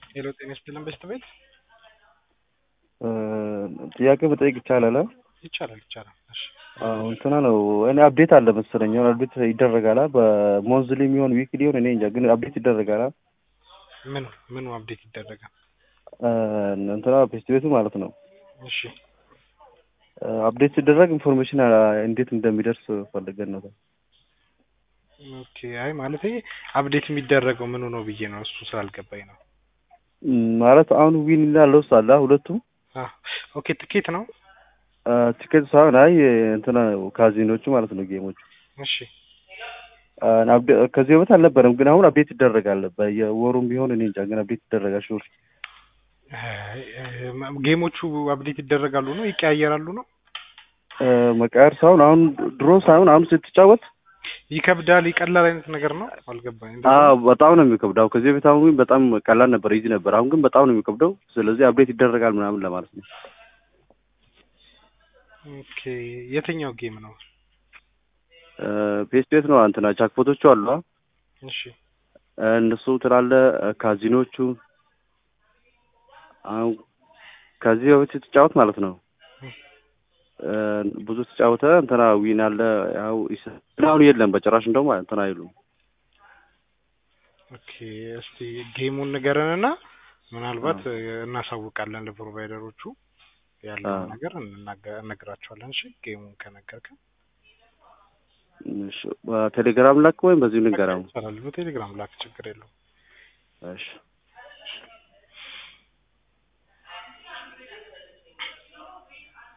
ሄሎ ጤና ይስጥልን በሽታ ቤት ጥያቄ መጠየቅ ይቻላል? ይቻላል ይቻላል። እሺ አዎ እንትና ነው እኔ አፕዴት አለ መሰለኝ የሆነ አፕዴት ይደረጋል በሞንዝሊ የሚሆን ዊክሊ ሊሆን እኔ እንጃ ግን አፕዴት ይደረጋል ምኑ ምኑ አፕዴት ይደረጋል? እንትና ፔስት ቤቱ ማለት ነው እሺ አፕዴት ሲደረግ ኢንፎርሜሽን እንዴት እንደሚደርስ ፈልገን ነው ኦኬ አይ ማለት አፕዴት የሚደረገው ምኑ ነው ብዬ ነው እሱ ስላልገባኝ ነው ማለት አሁን ዊን እና ሎስ አለ ሁለቱም አ ኦኬ ትኬት ነው ቲኬት ሳይሆን አይ እንትና ካዚኖቹ ማለት ነው ጌሞቹ እሺ ከዚህ በፊት አልነበረም ግን አሁን አፕዴት ይደረጋል በየወሩም ቢሆን እኔ እንጃ ግን አፕዴት ይደረጋል ሹር ጌሞቹ አፕዴት ይደረጋሉ ነው ይቀያየራሉ ነው መቃየር ሳይሆን አሁን ድሮ ሳይሆን አሁን ስትጫወት ይከብዳል ይቀላል አይነት ነገር ነው አልገባኝ አዎ በጣም ነው የሚከብደው ከዚህ በፊት አሁን በጣም ቀላል ነበር ይዚ ነበር አሁን ግን በጣም ነው የሚከብደው ስለዚህ አፕዴት ይደረጋል ምናምን ለማለት ነው ኦኬ የትኛው ጌም ነው ፔስ ቤት ነው እንትና ጃክፖቶቹ አሉ እሺ እነሱ ትላለ ካዚኖቹ አሁን ከዚህ በፊት ስትጫወት ማለት ነው ብዙ ተጫወተ እንትና ዊን አለ ያው አሁን የለም በጭራሽ እንደውም እንትና አይሉ ኦኬ እስቲ ጌሙን ንገረንና ምናልባት እናሳውቃለን ለፕሮቫይደሮቹ ያለውን ነገር እነግራቸዋለን እሺ ጌሙን ከነገርከን ቴሌግራም ላክ ወይም በዚሁ ንገረው ይቻላል በቴሌግራም ላክ ችግር የለውም እሺ